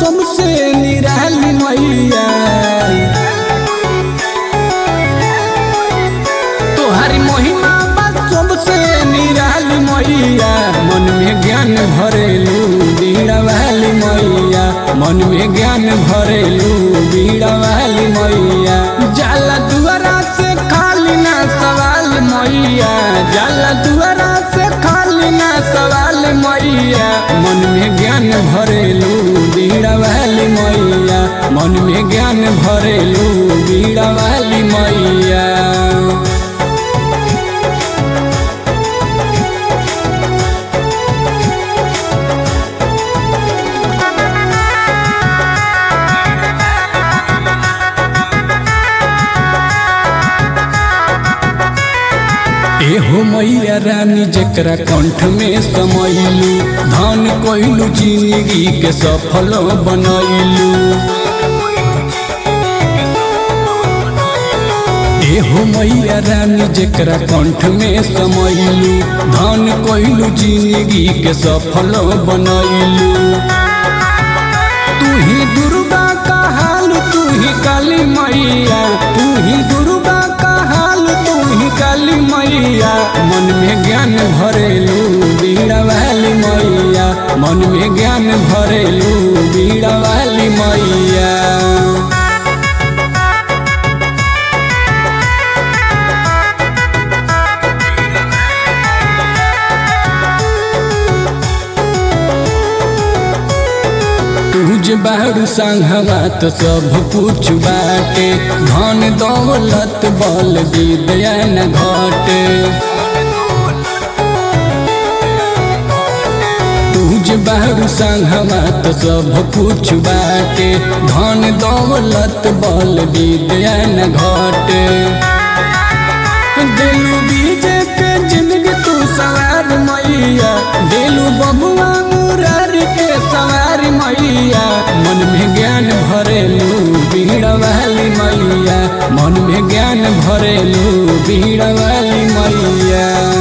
सबसे निराली मैया तोहारी महिमा बा सबसे निराली मैया मन में ज्ञान भरेलू बीड़ा वाली मैया मन में ज्ञान भरेलू बीड़ा वाली मैया जाला दुआरा से खाली ना सवाल मैया जाला दुआरा से खाली ना सवाल मैया मन में ज्ञान भरेलू बीड़ा वाली मैया मन में ज्ञान भरेलू बीड़ा वाली मैया एहो मैया रानी जकरा कंठ में समैलू धन कोइलू जिंदगी के सफल बनैलू एहो मैया रानी जकरा कंठ में समैलू धन कोइलू जिंदगी के सफल बनैलू तू ही दुर्गा का हाल तू ही काली मैया तू ही दुर्गा का हाल तू ही काली मैया मन में ज्ञान भरेलू बीड़ा वाली मैया मन में ज्ञान भरेलू बीड़ा वाली मैया तुझ बारू संघवा तो सब कुछ बाटे धन दौलत बल विद्या न घटे तुझ बारू संघवा तो सब कुछ बाटे धन दौलत बल विद्या न घटे दिलू बीजे के जिंदगी तू सवार मैया दिलू बबुआ मुरारी के सवार मैया मन में ज्ञान भरेलू बीड़ा वाली मैया मन में ज्ञान भरेलू बीड़ा वाली मैया